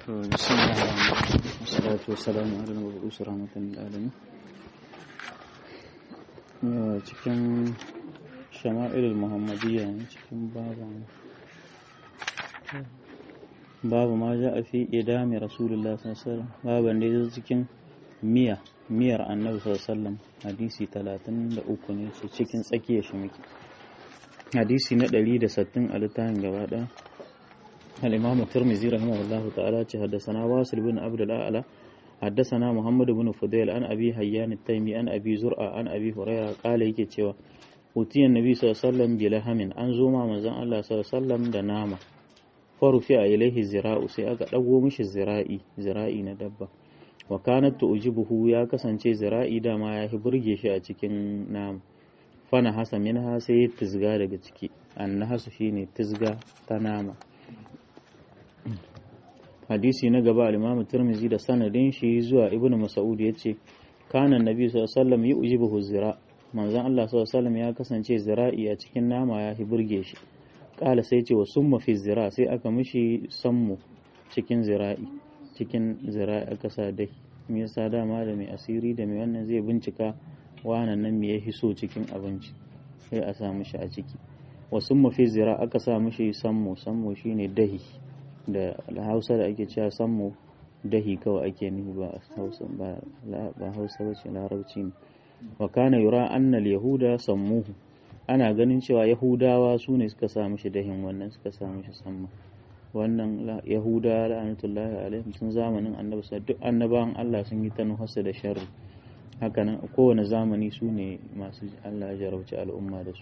بسم الله الرحمن الرحيم والصلاة والسلام على المبعوث رحمة للعالمين cikin shama'ilul muhammadiyya ne cikin baban babu ma ja a fi idami rasulullah sallallahu baban da ya cikin miya miyar annabi sallallahu hadisi 33 ne su cikin tsakiyar shi muke hadisi na 160 a littafin gaba ɗaya الإمام الترمذي رحمه الله تعالى حدثنا واصل بن عبد الأعلى حدثنا محمد بن فضيل عن أبي حيان التيمي عن أبي زرع عن أبي هريرة قال yake cewa utiyan nabi sallallahu alaihi wasallam bilahamin an zo ma manzon Allah sallallahu alaihi wasallam da nama farufi a ilaihi zira'u sai aka dago mishi zira'i zira'i na dabba wa kanat tujibuhu ya kasance zira'i dama ya burge shi a cikin nama fana hasa minha sai tizga daga ciki annahasu shine tizga ta nama hadisi na gaba al-Imam Tirmidhi da sanadin shi zuwa Ibn Mas'ud yace kana Nabi sallallahu alaihi wasallam yujibuhu zira manzon Allah sallallahu alaihi wasallam ya kasance zira'i a cikin nama ya hi burge shi kala sai ce wa summa fi zira sai aka mishi sammu cikin zira'i cikin zira'i aka sa dai me yasa dama da mai asiri da mai wannan zai bincika wannan nan me ya hiso cikin abinci sai a sa mishi a ciki wa summa fi zira aka sa mishi sammu sammu shine dahi da hausa da ake cewa sammu dahi kawai ake nufi ba hausa ba hausa ba ce larabci ne wa kana yura annal yahuda sammuhu ana ganin cewa yahudawa su ne suka sa mishi dahin wannan suka sa mishi samma wannan yahuda la'anatullahi alaihim tun zamanin annabi sa duk annabawan Allah sun yi ta nuhasa da sharri hakanan kowane zamani su ne masu Allah ya jarauci al'umma da su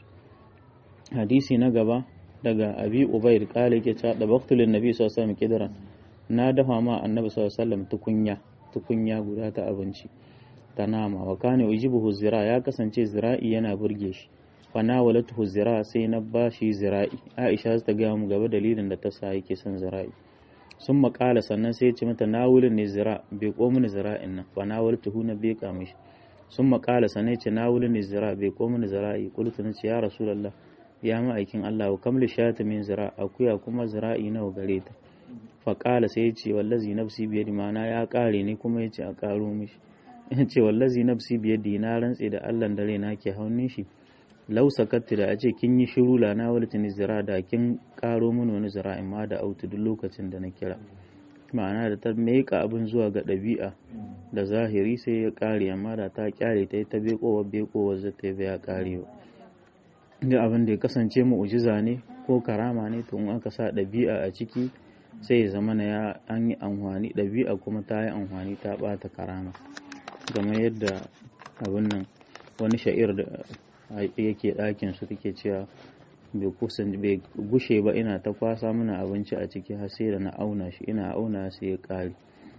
hadisi na gaba daga abi ubaid kala yake cewa da baktulin nabi sallallahu alaihi wasallam na dafa ma annabi sallallahu alaihi wasallam tukunya tukunya guda ta abinci ta nama wa kana ujibuhu zira ya kasance zira'i yana burge shi fa nawalatuhu zira sai na bashi zira'i aisha ta ga mu gaba dalilin da ta sa yake son zira'i sun makala sannan sai ya ce mata nawulin ne zira bai ko mini zira'in nan fa nawalatuhu na bai ka mishi sun makala sannan ya ce nawulin ne zira bai ko mini zira'i qultu na ce ya rasulullah ya ma'aikin Allah wa kamli shata min zira akuya kuma zira'i nawa gare ta faƙala sai ya ce wallazi nafsi biyadi mana ya ƙare ne kuma ya ce a ƙaro mishi ya ce wallazi nafsi biyadi na rantse da Allah da raina ke haunin shi lau sakatti da a ce kin yi shiru la na walatin zira da kin ƙaro mini wani zira'in ma da autu duk lokacin da na kira ma'ana da ta meƙa abin zuwa ga ɗabi'a da zahiri sai ya ƙare amma da ta ƙyale ta yi ta beƙowa beƙowa zata ya ƙare ba duk abin da ya kasance mu'ujiza ne ko karama ne to in aka sa ɗabi'a a ciki sai ya zama na ya an yi amfani ɗabi'a kuma ta yi amfani ta ɓata karama game yadda abin nan wani sha'ir da yake ɗakin su take cewa bai kusan bai gushe ba ina ta kwasa mana abinci a ciki har sai da na auna shi ina auna sai ya ƙare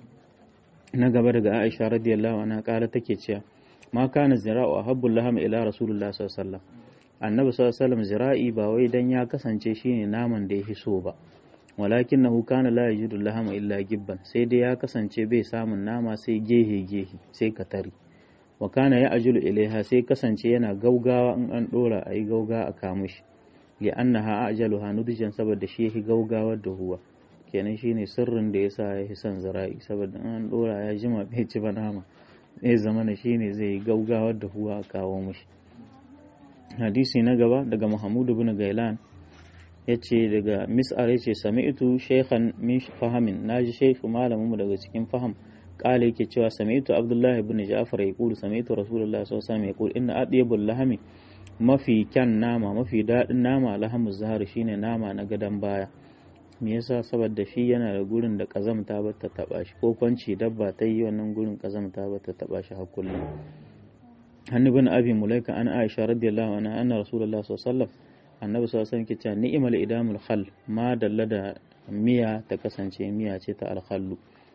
na gaba daga Aisha radiyallahu anha ƙara take cewa ma kana zira'u ahabbul laham ila rasulullah sallallahu alaihi wasallam annabi sallallahu alaihi zira'i ba wai dan ya kasance shine naman da ya so ba walakin nahu kana la yajidu lahama illa gibban sai dai ya kasance bai samun nama sai gehe gehe sai katari wa kana ya ajulu ilaiha sai kasance yana gaugawa in an dora ayi gauga a kamushi li annaha ajaluha nudjan saboda shi yake gaugawar da huwa kenan shine sirrin da yasa ya son zira'i saboda in an dora ya jima bai ci ba nama zai zama shine zai gaugawar da huwa a kawo mishi hadisi na gaba daga Muhammadu bin Gailan ya ce daga mis'ar ya ce sami'tu shaykhan min fahamin naji shaykh malaminmu daga cikin faham kala yake cewa sami'tu Abdullahi bin Ja'far ya kulu sami'tu Rasulullah sallallahu alaihi wasallam ya kulu inna adyabul lahami mafi kyan nama mafi daɗin nama lahamu zahar shine nama na gadon baya me yasa saboda shi yana da gurin da kazamta ba ta taba shi ko kwanci dabba ta yi wannan gurin kazamta ba ta taba shi har kullum عن ابن أبي مليكة عن عائشة رضي الله عنها أن رسول الله صلى الله عليه وسلم النبي صلى الله عليه وسلم كتا نئم الإدام الخل ما دلد ميا تكسن شيء ميا تتا الخل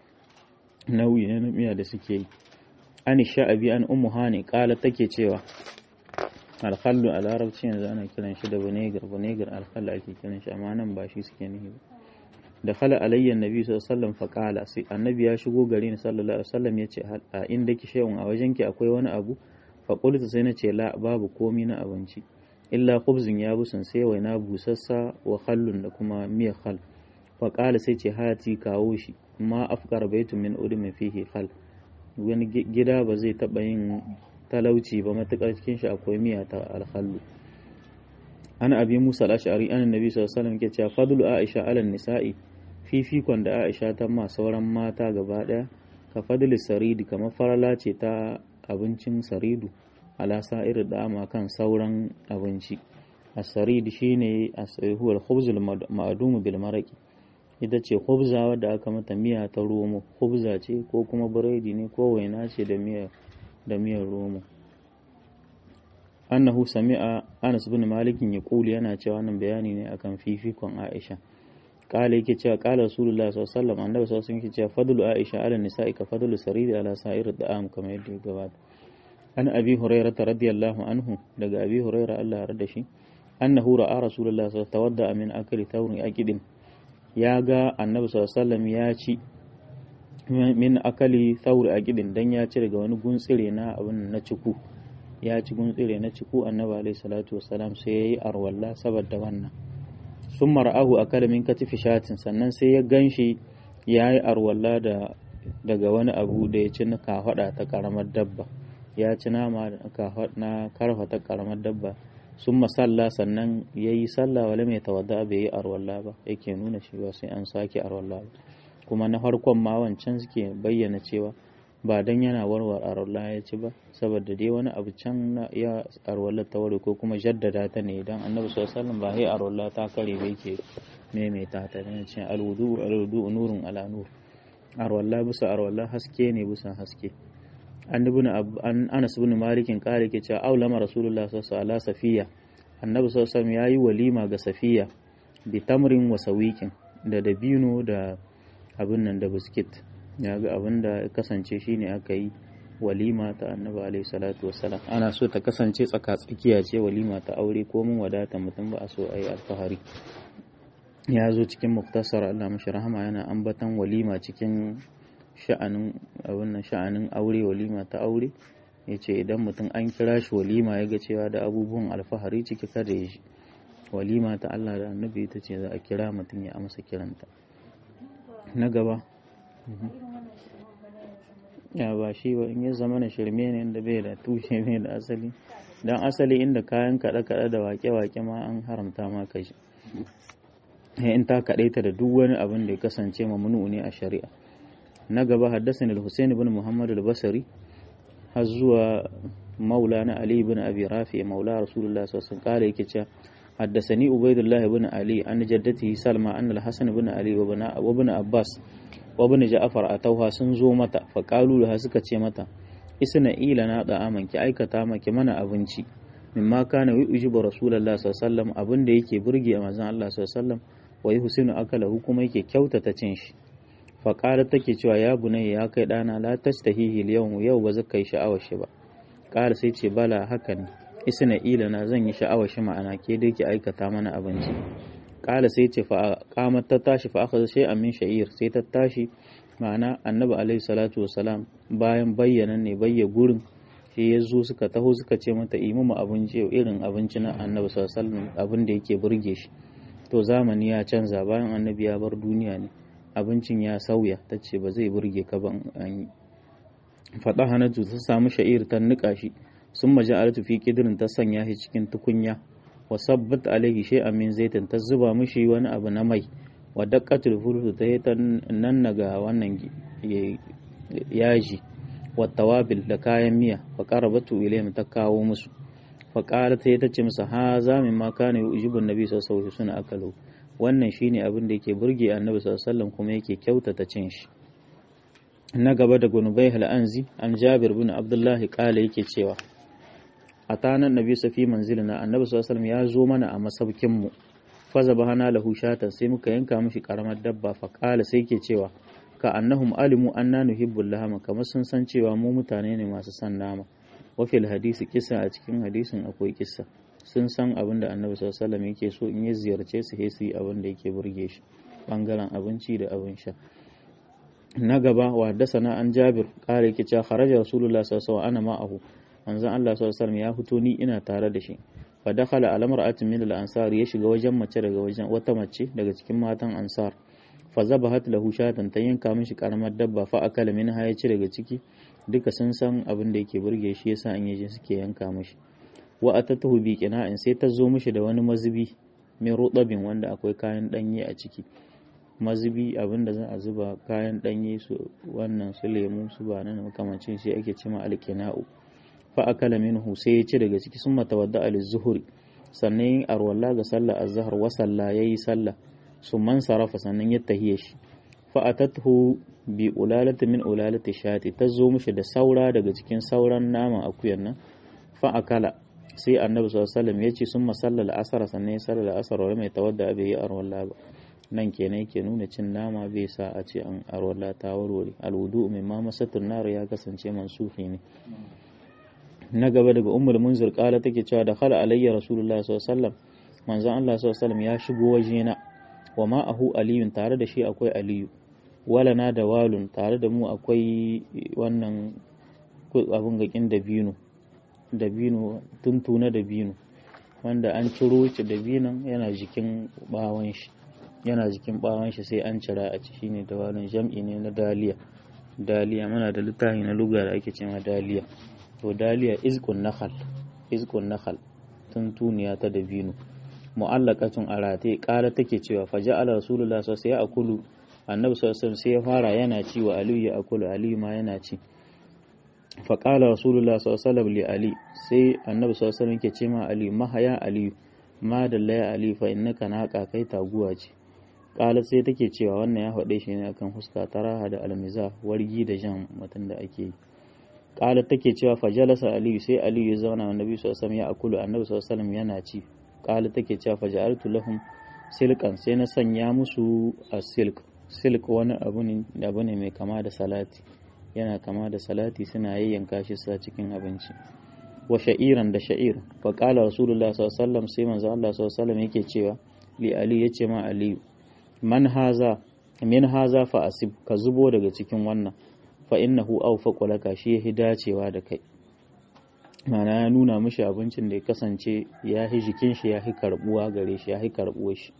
نوي ميا دسكي عن الشعبي عن أم هاني قالت تكي تيوا الخل على عرب شين أنا كلام شد بنيجر بنيجر الخل أكي كلام شأمانا باشي سكينه دخل علي النبي صلى الله عليه وسلم فقال النبي ya shigo gare ni sallallahu alaihi wasallam yace a inda ki shay'un a wajenki akwai wani abu faƙulta sai na ce la babu komi na abinci illa khubzin ya busun sai waina busassa wa khallun da kuma miya khal fa qala sai ce hati kawo shi ma afkar baitu min udmi fihi khal wani gida ba zai taba yin talauci ba matukar cikin shi akwai miya ta alhallu ana abi musa al-ash'ari an annabi sallallahu alaihi wasallam ke cewa fadlu aisha ala nisa'i fifikon da aisha ta ma sauran mata gaba daya ka fadli saridi kamar farala ce ta abincin saridu ala sa'ir da'ama kan sauran abinci as-sarid shine as-huwa al-khubz al-ma'dum bil maraqi ita ce khubza wadda aka mata miya ta romo khubza ce ko kuma biredi ne ko waina ce da miyar da miyar romo annahu sami'a Anas bin Malik ya kuli yana cewa wannan bayani ne akan fifikon Aisha kala yake cewa kala Rasulullah sallallahu alaihi wasallam annabi sallallahu alaihi wasallam cewa fadlu Aisha ala nisa'i ka fadlu sariri ala sa'ir da'am kamar yadda ya gabata an abi hurairah radiyallahu anhu daga abi hurairah Allah ya rada shi annahu ra'a Rasulullah sallallahu alaihi wasallam tawadda min akli tawri aqidin ya ga annabi sallallahu alaihi wasallam ya ci min akali thawri aqidin dan ya ci daga wani guntsire na abin na ciku ya ci guntsire na ciku annabi alaihi salatu wasalam sai yayi arwalla saboda wannan sun mar'ahu akala min katifi shatin sannan sai ya ganshi yayi arwalla da daga wani abu da ya ci na kafada ta karamar dabba ya ci nama na karfa ta karamar dabba sun masalla sannan ya yi sallah wale mai tawadda bai yi arwalla ba yake nuna shi ba sai an sake arwalla ba kuma na farkon ma wancan suke bayyana cewa ba dan yana warwar arwalla ya ci ba saboda dai wani abu can na ya arwalla ta ware ko kuma jaddada ta ne dan annabi sallallahu alaihi wasallam ba sai arwalla ta kare ba yake maimaita ta ne ce alwudu alwudu nurun ala nur arwalla bisa arwalla haske ne bisa haske annabi an Anas ibn Malik kare ke cewa aulama rasulullah sallallahu alaihi wasallam safiya annabi sallallahu alaihi wasallam yayi walima ga safiya bi tamrin wa sawiqin da dabino da abin nan da biskit ya ga abin da kasance shine aka yi walima ta annabi alaihi salatu wassalam ana so ta kasance tsaka tsakiya ce walima ta aure ko mun wadata mutum ba a so a yi alfahari ya zo cikin muktasar Allah mashi rahama yana ambatan walima cikin sha'anin abin nan sha'anin aure walima ta aure ya ce idan mutum an kira shi walima ya ga cewa da abubuwan alfahari ciki kada ya shi walima ta Allah da annabi ita ce za a kira mutum ya amsa kiranta na gaba ya ba shi ba in ya zama na shirme ne da bai da tushe ne da asali don asali inda kayan kaɗe-kaɗe da wake-wake ma an haramta ma ka shi in ta kaɗaita da duk wani abin da ya kasance mamnu ne a shari'a na gaba haddasa al-Husain ibn Muhammad al-Basri har zuwa maulana Ali ibn Abi Rafi maula Rasulullah sallallahu alaihi wasallam yake cewa حدثني عبيد الله بن علي عن جدته سلمى أن الحسن بن علي وابن عباس وابن جعفر أتوها سنزو متى فقالوا لها سكتي متى isna ila na da aman ki aikata maki mana abinci mimma kana yujibu rasulullah sallallahu alaihi wasallam abin da yake burge a manzon Allah sallallahu alaihi wasallam wa yuhsinu akalahu kuma yake kyautata cin shi fa qalat take cewa ya bunayya ya kai dana la tastahihi al yau ba zaka yi sha'awar shi ba qala sai ce bala haka ne isna ila na zan yi sha'awar shi ma'ana ke dai ki aikata mana abinci qala sai ce fa qamat ta tashi fa akhadha shay'an min sha'ir sai ta tashi ma'ana annabi alaihi salatu wasalam bayan bayyana ne bayya gurin sai ya zo suka taho suka ce mata imamu abinci irin abinci na annabi sallallahu alaihi abin da yake burge shi to zamani ya canza bayan annabi ya bar duniya ne abincin ya sauya ta ce ba zai burge ka ba an yi faɗa hanatu ta samu sha'ir ta niƙa shi sun maji alatu fi kidirin ta sanya shi cikin tukunya wa sabbat alaihi shay'an min zaitin ta zuba mishi wani abu na mai wa daqqatul fursu ta yi ta nan naga wannan yaji wa tawabil da kayan miya fa qarabatu ilayhim ta kawo musu fa qalat ta tace musu ha za min ma kana yujibu annabi sallallahu alaihi wasallam akalu wannan shine abin da yake burge annabi sallallahu alaihi wasallam kuma yake kyautata cin shi na gaba da gunubai al'anzi an jabir bin abdullahi kala yake cewa a tanan nabi safi manzilina annabi sallallahu alaihi ya zo mana a masaukin mu faza bahana lahu shatan sai muka yanka mishi karamar dabba fa kala sai ke cewa ka annahum alimu anna nuhibbul lahama kamar sun san cewa mu mutane ne masu san nama wa fil hadisi kisa a cikin hadisin akwai kissa sun san abin da annabi sallallahu alaihi yake so in ya ziyarce su sai su yi abin da yake burge shi bangaren abinci da abin sha na gaba wa haddasana an jabir kare yake cewa kharaja rasulullah sallallahu alaihi ana ma'ahu manzon Allah sallallahu alaihi ya fito ni ina tare da shi fa dakhala ala mar'atin min al-ansar ya shiga wajen mace daga wajen wata mace daga cikin matan ansar fa zabahat lahu shatan ta yanka mishi karamar dabba fa akala minha ya ci daga ciki duka sun san abin da yake burge shi yasa an yaje suke yanka mishi wa atatuhu bi qina'in sai ta zo mishi da wani mazubi min rutabin wanda akwai kayan danye a ciki mazubi abin da za a zuba kayan danye su wannan su lemu su ba nan makamancin shi ake cima alqina'u fa akala minhu sai ya ci daga ciki sun matawadda al-zuhri sannan yin arwalla ga sallar azhar wa salla yayi sallah summan sarafa sannan ya tahiye shi fa atathu bi ulalati min ulalati shati ta zo mishi da saura daga cikin sauran naman akuyan nan fa akala sai annabi sallallahu alaihi wasallam ya ce summa sallal asar sannan ya sallar asar wa mai tawadda bai yi arwalla ba nan kenan yake nuna cin nama bai sa a ce an arwalla ta warware alwudu mai ma masatun nar ya kasance mansufi ne na gaba daga ummul munzir kala take cewa da khala alayya rasulullah sallallahu alaihi wasallam manzon Allah sallallahu alaihi wasallam ya shigo wajena wa ma'ahu aliyun tare da shi akwai aliyu walana da walun tare da mu akwai wannan abin gakin dabino dabino tuntuna dabino wanda an ciro shi dabinon yana jikin bawon shi yana jikin bawon shi sai an cira a ci shine da walun jam'i ne na daliya daliya muna da littafi na luga da ake cewa daliya to daliya izkun nakhal izkun nakhal tuntuniya ta dabino mu'allaqatun arate ƙara take cewa fa ja'ala rasulullah sallallahu alaihi akulu annabi sallallahu sai ya fara yana ci wa aliyu ya akulu aliyu ma yana ci fa qala rasulullah sallallahu li ali sai annabi sallallahu alaihi yake ce ma ali mahaya aliyu ma dalla ya ali fa innaka naqa kai taguwa ce ƙala sai take cewa wannan ya faɗe shi ne akan huska taraha da almiza wargi da jan mutum da ake yi ƙala take cewa fa jalasa aliyu sai aliyu ya zauna annabi sallallahu alaihi ya akulu annabi sallallahu alaihi yana ci kala take cewa faja'altu lahum silkan sai na sanya musu a silk silk wani abu ne abu ne mai kama da salati yana kama da salati suna yayyanka shi sa cikin abinci wa sha'iran da sha'ir fa qala rasulullah sallallahu alaihi wasallam sai manzo Allah sallallahu alaihi wasallam yake cewa li ali yace ma ali man haza min haza fa asib ka zubo daga cikin wannan fa innahu awfaqu laka shi yahi dacewa da kai mana ya nuna mishi abincin da ya kasance ya yi jikin shi ya yi karbuwa gare shi ya yi karbuwa shi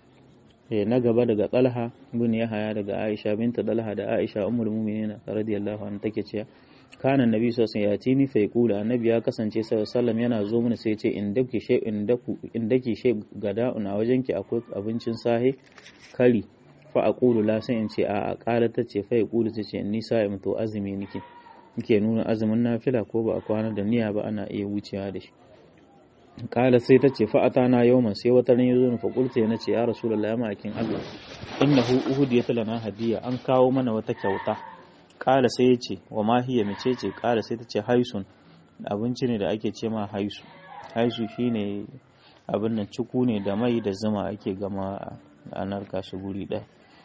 na gaba daga talha bin yahaya daga aisha binta talha da aisha ummul mu'minin radiyallahu anha take cewa kana annabi sallallahu alaihi wasallam fa yaqulu annabi ya kasance sallallahu alaihi yana zo mana sai ya ce indaki shay indaku indaki shay gada'un a wajenki akwai abincin sahe kari fa aqulu la sai in ce a a qala tace fa yaqulu tace ni sa'im to azumi nake ke nuna azumin nafila ko ba a kwana da niyya ba ana iya wucewa da shi kala sai ta ce fa'ata na yawman sai wata ran yazo fa qulta na ce ya rasulullahi ma akin Allah innahu uhudiyat lana hadiya an kawo mana wata kyauta kala sai ya ce wa ma hiya mace ce kala sai ta ce haisun abinci ne da ake ce ma haisu haisu shine abin nan ciku ne da mai da zuma ake gama a narka shi guri ɗaya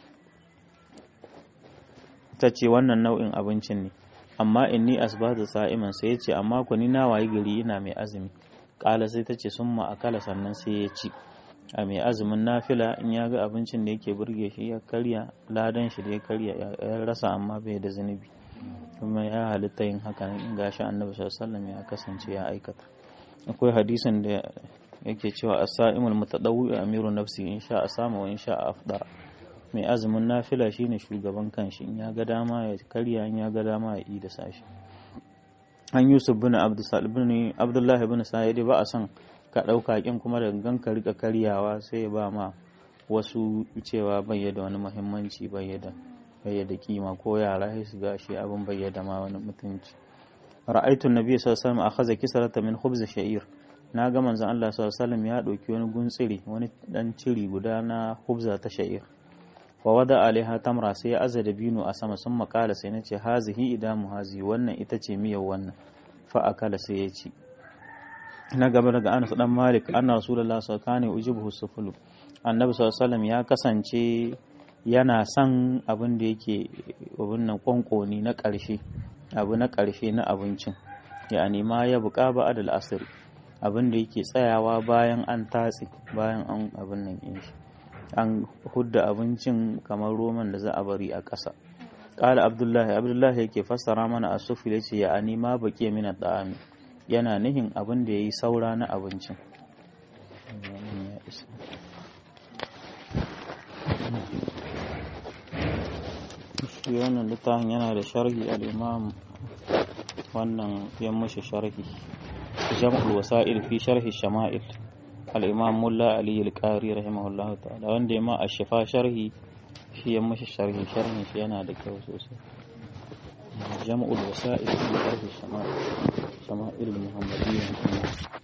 ta ce wannan nau'in abincin ne amma inni asbatu sa'iman sai ya ce amma ku ni na wayi gari ina mai azumi kala sai ta ce sun akala sannan sai ya ci a mai azumin nafila in ya ga abincin da yake burge shi ya karya ladan shi da ya karya ya rasa amma bai da zunubi kuma ya halitta yin haka in gashi annabi sallallahu ya kasance ya aikata akwai hadisin da yake cewa as-sa'imul mutadawwi amiru nafsi in sha a sama wa in sha a afdara mai azumin nafila shine shugaban kanshi in ya ga dama ya karya in ya ga dama ya yi da sashi an yusuf bin abdullahi bin sa'idi ba a son ka ɗauka kin kuma da gangan ka rika karyawa sai ya ba ma wasu cewa bai da wani muhimmanci bai da kima ko yara sai su ga shi abin bai da ma wani mutunci ra'aytu nabi sallallahu alaihi wasallam akhadha kisrata min khubz sha'ir na ga manzon Allah sallallahu alaihi wasallam ya dauki wani guntsiri wani dan ciri guda na khubza ta sha'ir wa wada alaiha tamra sai ya aza dabino a sama sun makala sai na ce hazihi idamu hazi wannan ita ce miyar wannan fa akala sai ya ci na gaba daga Anas dan Malik anna Rasulullah sallallahu alaihi wasallam ujibuhu sufulu annabi sallallahu alaihi ya kasance yana son abin da yake abin nan kwankoni na ƙarshe abu na ƙarshe na abincin yani ma ya buƙa ba adal asir abin da yake tsayawa bayan an tatse bayan an abin nan yin shi an hudda abincin kamar roman da za a bari a ƙasa ƙala abdullahi abdullahi yake fassara mana a sufi ya ce ya ani ma baƙi mina ɗa'ami yana nihin abin da ya yi saura na abincin shi wannan littafin yana da sharhi al-imam wannan ya mushi sharhi jam'ul wasa'il fi sharhi shama'il al-imam mulla ali al-qari rahimahullahu ta'ala wanda ya ma ashifa sharhi shi ya mushi sharhi sharhin shi yana da kyau sosai jam'ul wasa'il fi sharhi shama'il shama'il muhammadiyya